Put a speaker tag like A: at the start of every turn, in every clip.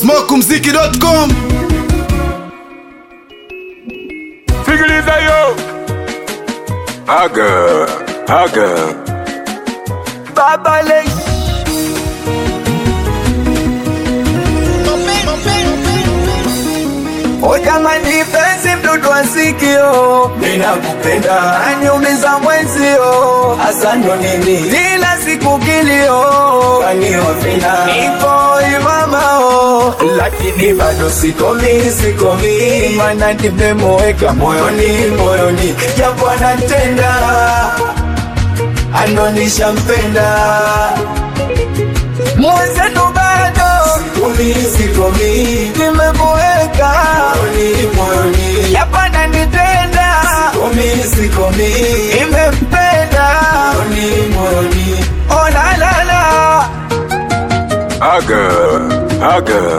A: smokumziki.com
B: Sikiliza yo Aga Aga
C: Baba Lex O jamani penzi mdudu wa sikio Ninakupenda Aniumiza mwenzio Hasa ndo nini Kila siku kilio Kaniofina Nipo imamao Lakini bado sikomi sikomi Mana nimemweka moyoni moyoni Japo anatenda Anonisha mpenda Mwenzetu bado Sikomi sikomi Nimemweka moyoni moyoni Japo ananitenda Sikomi sikomi Nimempenda moyoni moyoni Oh la la la
B: Aga Aga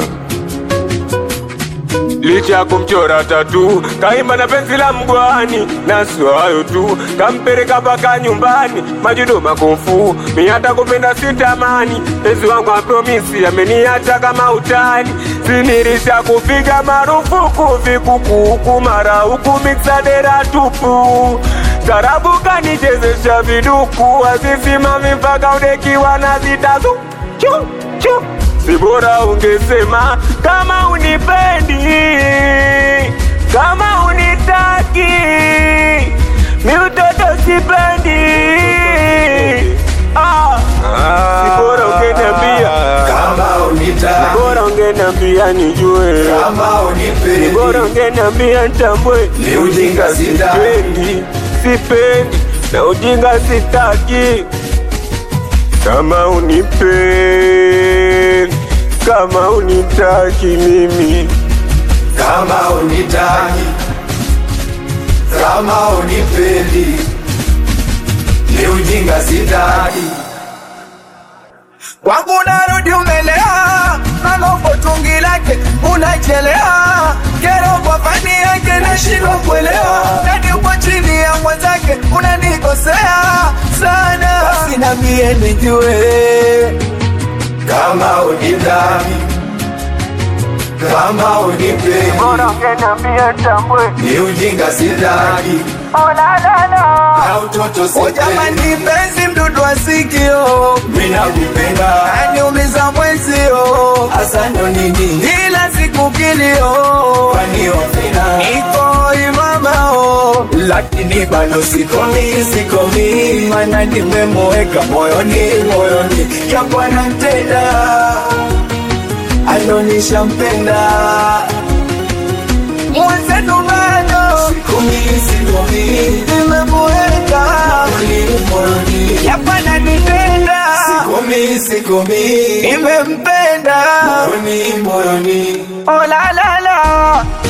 B: Licha ya kumchora tatu kaimba na penzi la mgwani, na sio hayo tu, kampeleka mpaka nyumbani, majudo makofu, mi hata kupenda sitamani, penzi wangu apromisi ameniacha kama utani, sinirisha kupiga marufuku vikukuku mara huku miksadera tupu tarabu kanichezesha viduku azisimami mpaka udekiwa na zitazu chu chu si bora ungesema kama unipendi kama unitaki mi utoto sipendi ah. si bora ungeniambia
C: Kama unitaki
B: bora ungeniambia nijue
C: Kama unipendi
B: bora ungeniambia ntambwe
C: Ni ujinga sitaki.
B: sipendi sipendi na ujinga sitaki kama unipendi kama unitaki mimi
C: Kama unitaki Kama unipendi Ni ujinga sitaki Kwangu narudi umelea Nalopo tungi lake unachelea Kero kwa fani yake nashindwa kuelewa Nani uko chini ya mwenzake unanikosea sana Basi na mie nijue Kama unitaki Kama unipendi
B: bora ungeniambia ntambwe
C: ni ujinga sitaki na utoto sipendi. Jamani penzi mdudu wa sikio, mimi nakupenda, aniumiza mwenzio, hasa ndo nini ila siku kilio, kwani ofina iko imamao, lakini bado sikomi sikomi, mana nimemweka moyoni moyoni, japo anatenda anonisha mpenda mwenzetu bado sikomi sikomi nimemweka moyoni yapana nipenda sikomi sikomi nimempenda moyoni moyoni oh la la la